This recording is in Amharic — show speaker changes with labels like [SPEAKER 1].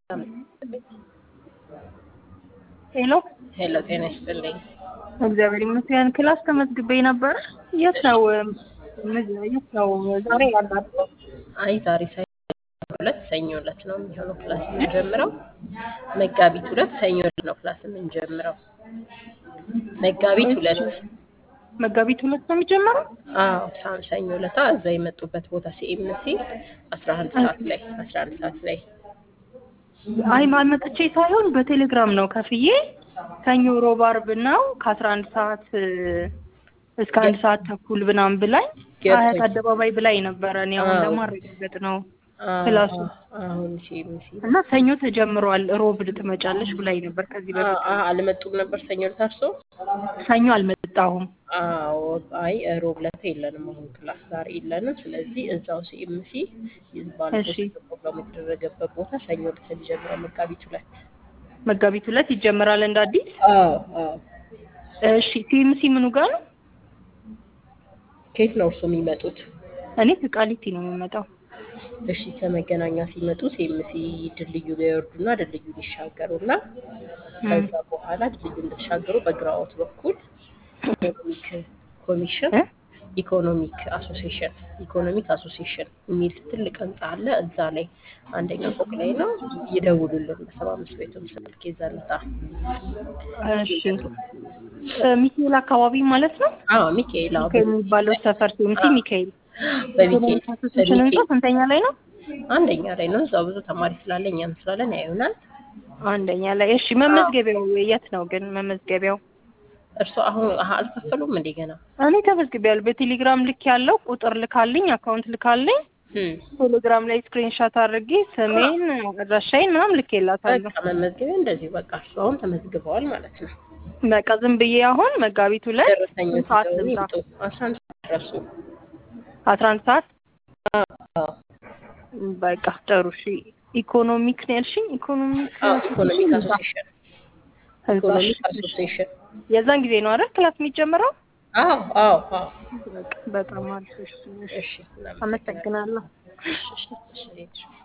[SPEAKER 1] ሄሎ
[SPEAKER 2] ሄሎ ጤና ይስጥልኝ።
[SPEAKER 1] እግዚአብሔር ይመስገን። ክላስ ተመዝግቤ ነበር። የት ነው የት ነው ዛሬ ያላት?
[SPEAKER 2] አይ ዛሬ ሰኞ ሁለት ሰኞ ዕለት ነው የሚሆነው ክላስ የምንጀምረው። መጋቢት ሁለት ሰኞ ዕለት ነው ክላስ የምንጀምረው። መጋቢት ሁለት
[SPEAKER 1] መጋቢት ሁለት ነው የሚጀመረው።
[SPEAKER 2] አዎ ሳም ሰኞ ዕለታ እዛ የመጡበት ቦታ ሲኤምሲ አስራ አንድ ሰዓት ላይ አስራ አንድ ሰዓት ላይ
[SPEAKER 1] አይ ማልመጥቼ ሳይሆን በቴሌግራም ነው ከፍዬ ሰኞ፣ ሮብ፣ አርብ ነው ከአስራ አንድ ሰዓት እስከ አንድ ሰዓት ተኩል ምናምን ብላኝ ሀያት አደባባይ ብላኝ ነበረ። እኔ አሁን ለማረጋገጥ ነው ክላሱ
[SPEAKER 2] አሁን ሲኤምሲ
[SPEAKER 1] እና ሰኞ ተጀምሯል፣ ሮብ ትመጫለሽ ብላኝ ነበር ከዚህ በፊት።
[SPEAKER 2] አልመጡም ነበር ሰኞ ዕለት እርሶ?
[SPEAKER 1] ሰኞ አልመጣሁም።
[SPEAKER 2] አዎ አይ ሮብ ዕለት የለንም አሁን ክላስ ዛሬ የለንም። ስለዚህ እዛው ሲኤምሲ ባለፈው ፕሮግራም የተደረገበት ቦታ ሰኞ ዕለት የሚጀምረው መጋቢት ሁለት
[SPEAKER 1] መጋቢት ሁለት ይጀምራል እንደ አዲስ።
[SPEAKER 2] አዎ አዎ።
[SPEAKER 1] እሺ ሲኤምሲ ምኑ ጋር ነው?
[SPEAKER 2] ከየት ነው እርሶ የሚመጡት?
[SPEAKER 1] እኔ ከቃሊቲ ነው የምመጣው።
[SPEAKER 2] እሺ ከመገናኛ ሲመጡ ሲኤምሲ ድልድዩ ላይ ይወርዱና ድልድዩን ይሻገሩና ከዛ በኋላ ድልድዩ እንደተሻገሩ በግራዎት በኩል ኢኮኖሚክ ኮሚሽን ኢኮኖሚክ አሶሲሽን ኢኮኖሚክ አሶሲሽን የሚል ትልቅ ህንጻ አለ። እዛ ላይ አንደኛ ፎቅ ላይ ነው። ይደውሉልን በሰባ አምስት ቤቱም ስልክ ይዘልታ።
[SPEAKER 1] እሺ ሚካኤል አካባቢ ማለት ነው።
[SPEAKER 2] አዎ ሚካኤል አዎ
[SPEAKER 1] የሚባለው ሰፈር ሲኤምሲ ሚካኤል
[SPEAKER 2] በሚካኤል
[SPEAKER 1] አሶሲሽን ህንጻ ስንተኛ ላይ ነው?
[SPEAKER 2] አንደኛ ላይ ነው። እዛው ብዙ ተማሪ ስላለ እኛም ስላለን ያዩናል።
[SPEAKER 1] አንደኛ ላይ እሺ። መመዝገቢያው የት ነው ግን መመዝገቢያው?
[SPEAKER 2] እርሱ አሁን አልከፈሉም እንዴ ገና?
[SPEAKER 1] እኔ ተመዝግቤያለሁ። በቴሌግራም ልክ ያለው ቁጥር ልካልኝ አካውንት ልካልኝ ቴሌግራም ላይ ስክሪንሻት አድርጌ ስሜን አድራሻዬን ምናምን ልኬላታለሁ።
[SPEAKER 2] በቃ መመዝገቢያ እንደዚህ በቃ እርሱ አሁን ተመዝግበዋል ማለት ነው።
[SPEAKER 1] በቃ ዝም ብዬ አሁን መጋቢት ሁለት
[SPEAKER 2] ደረሰኞች
[SPEAKER 1] ሰዓት
[SPEAKER 2] ይዘው
[SPEAKER 1] ልምጣ?
[SPEAKER 2] ይምጡ። አስራ አንድ ሰዓት ደርሱ።
[SPEAKER 1] አስራ አንድ ሰዓት
[SPEAKER 2] አዎ
[SPEAKER 1] በቃ ጥሩ እሺ። ኢኮኖሚክ ነው ያልሽኝ? ኢኮኖሚክ
[SPEAKER 2] አዎ ኢኮኖሚክ አሶሲሽን
[SPEAKER 1] ህንጻ
[SPEAKER 2] ኢኮኖሚክ አሶሲሽን
[SPEAKER 1] የዛን ጊዜ ነው አይደል ክላስ የሚጀምረው?
[SPEAKER 2] አዎ አዎ አዎ
[SPEAKER 1] በቃ በጣም አሪፍ። እሺ፣ እሺ።
[SPEAKER 2] እሺ
[SPEAKER 1] አመሰግናለሁ።
[SPEAKER 2] እሺ እሺ እሺ